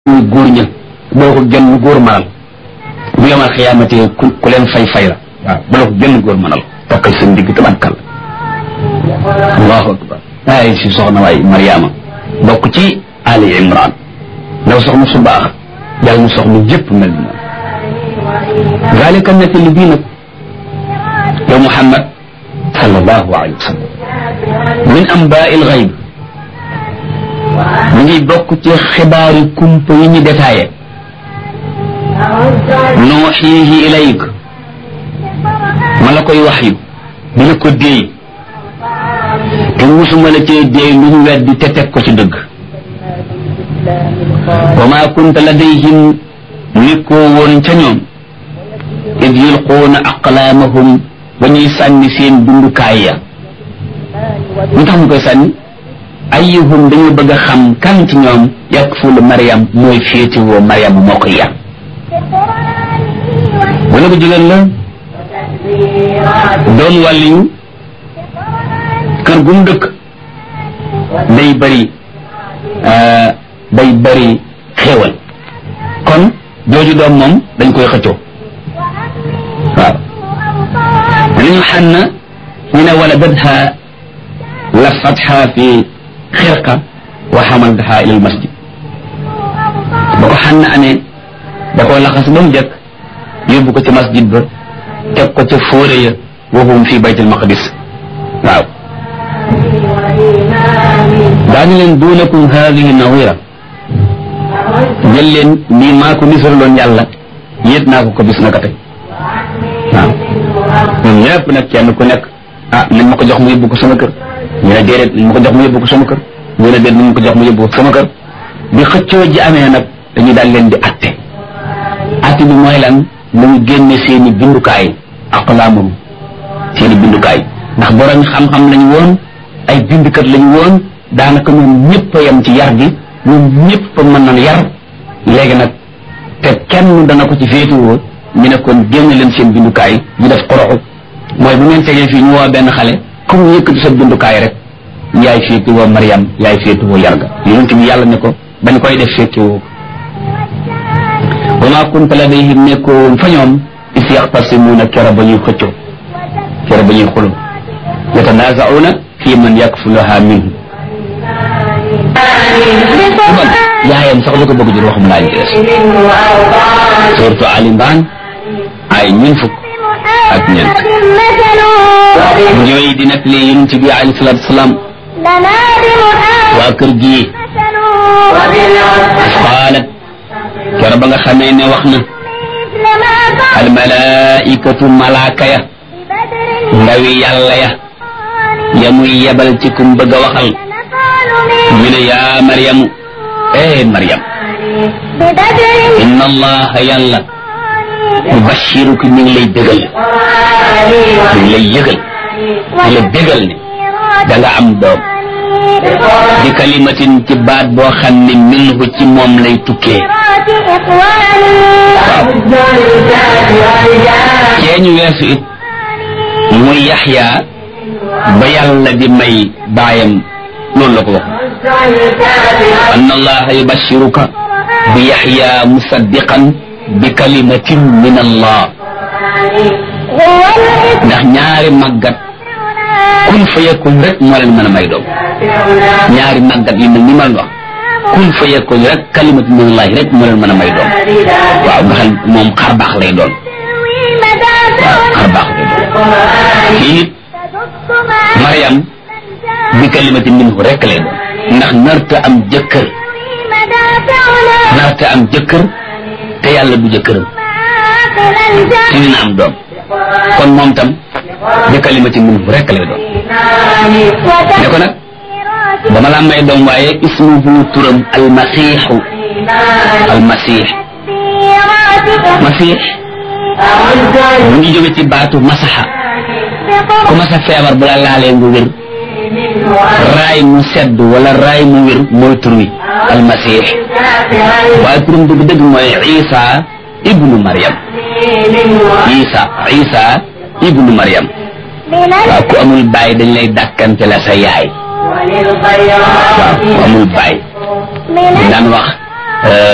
muy góor ña boo ko genn góor manal bu yomal xiyaamate ku ku leen fay fay la waaw bu la ko genn góor manal takkal seen digg tabankal allahu akbar ay si soxna waay mariama bokk ci ali imran ndaw soxna su baax yàlla na soxna jëpp mel ni moom zalika nettali bii nag yow muhammad sallallahu alayhi wa sallam min ambaa il xayb mu ngi bokk ci xibaari kumpa yi ñu détaillé nuuxiihi ilayk ma la koy wax yu di la ko déey te musuma la cee déey lu ñu weddi te teg ko ci dëgg wa maa kunta ladayhim nekkoo woon ca ñoom id yulquuna aqlaamahum ba ñuy sànni seen dundukaay ya lu tax mu koy sànni ayyuhum dañu bëgg a xam kan ci ñoom yakfulu Mariam mooy féetewoo Mariam moo ko yar wala bu jigéen la doon wàlliyu kër gu mu dëkk day bëri day bëri xéewal kon jooju doom moom dañ koy xëccoo waaw nañu xànn ñu ne wala dadha lafatha fi xirqa wa xamaltaha ila almasjid ba ko xànn amee da koo laxas ba mu jëkk yóbbu ko ci masjid ba teg ko ca fóore ya wahum fi bayt almaqdis waaw daañu leen duunakum hadihi nawira jël leen lii maa ko nisaraloon yàlla yéet naa ko ko bis naka tey waaw ñoom ñëpp nag kenn ku nekk ah nañ ma ko jox mu yóbbu ko sama kër ñu ne déedéet nañ ma ko jox mu yóbbu ko sama kër ñu ne déedéet nañ ma ko jox mu yóbbu ko sama kër bi xëccoo ji amee nag dañuy daal leen di atte atte bi mooy lan nañu génne seen i bindukaay aqlaamum seen i bindukaay ndax borom xam-xam lañu woon ay bindukat lañu woon daanaka ñoom ñëpp a yem ci yar gi ñoom ñëpp a mën na yar léegi nag te kenn dana ko ci féetuwoo ñu ne kon génne leen seen bindukaay ñu def xoroxu mooy bu ngeen tegee fii ñu woo benn xale comme yëkkati sa bindukaay rek yaay féetuwoo Mariam yaay féetuwoo yarga yonent bi yàlla ne ko bañ koy def féetuwoo wa maa kunta ladayhim nekkoo woon fa ñoom is yaxtasimuuna kera ba ñuy xëccoo kera ba ñuy xuloo yatanaazauna fii man yakfuluha minhu man yaayam sax lu ko bëgg jur waxum laa ñu des surtout Ali Imran ay ñun fukk ak ñeent ñooy di nettali yonent bi alayhi salaatu salaam waa kër gi qaalat kero ba nga xamee ne wax na al malaikatu malaaka ya ndawi yàlla ya ya muy yebal ci kum bëgg a waxal ñu ne yaa maryamu eh maryam inna allaha yàlla yubashiruki mi ngi lay bégal mi ngi lay yëgal di la bégal ne da nga am doom di kalimatin ci baat boo xam ne minhu ci moom lay tukkee waaw cee ñu weesu it muy yaxya ba yàlla di may baayam loolu la ko wax anna allaha yubashiruka bi yaxya musaddiqan bi kalimatin min allah ndax ñaari màggat kun fa yakun rek moo leen mën a may doom ñaari màggat yu mel ni ma wax kun fa yakun rek kalimatin min allah rek moo leen mën a may doom waaw nga xam moom xar baax lay doon waaw xar baax lay doon kii it Mariam bi kalimatin minhu rek lay doon ndax narta am jëkkër narta am jëkkër te yàlla du jëkkëram te dina am doom kon moom tam bi kalimatin minhu rek lay doon ne ko nag dama la may doom waaye ismuhu turam almasiixu almasiix masiix mu ngi jóge ci baatu masaxa ku masa feebar bu la laalee nga wér raay mu sedd wala raay mu wér mooy tur wi almasih waaye turam dëgg dëgg mooy isa ibnu mariam isa isa ibnu mariam waaw ku amul baay dañ lay dàkkante la sa yaay waaw ku amul baay daan wax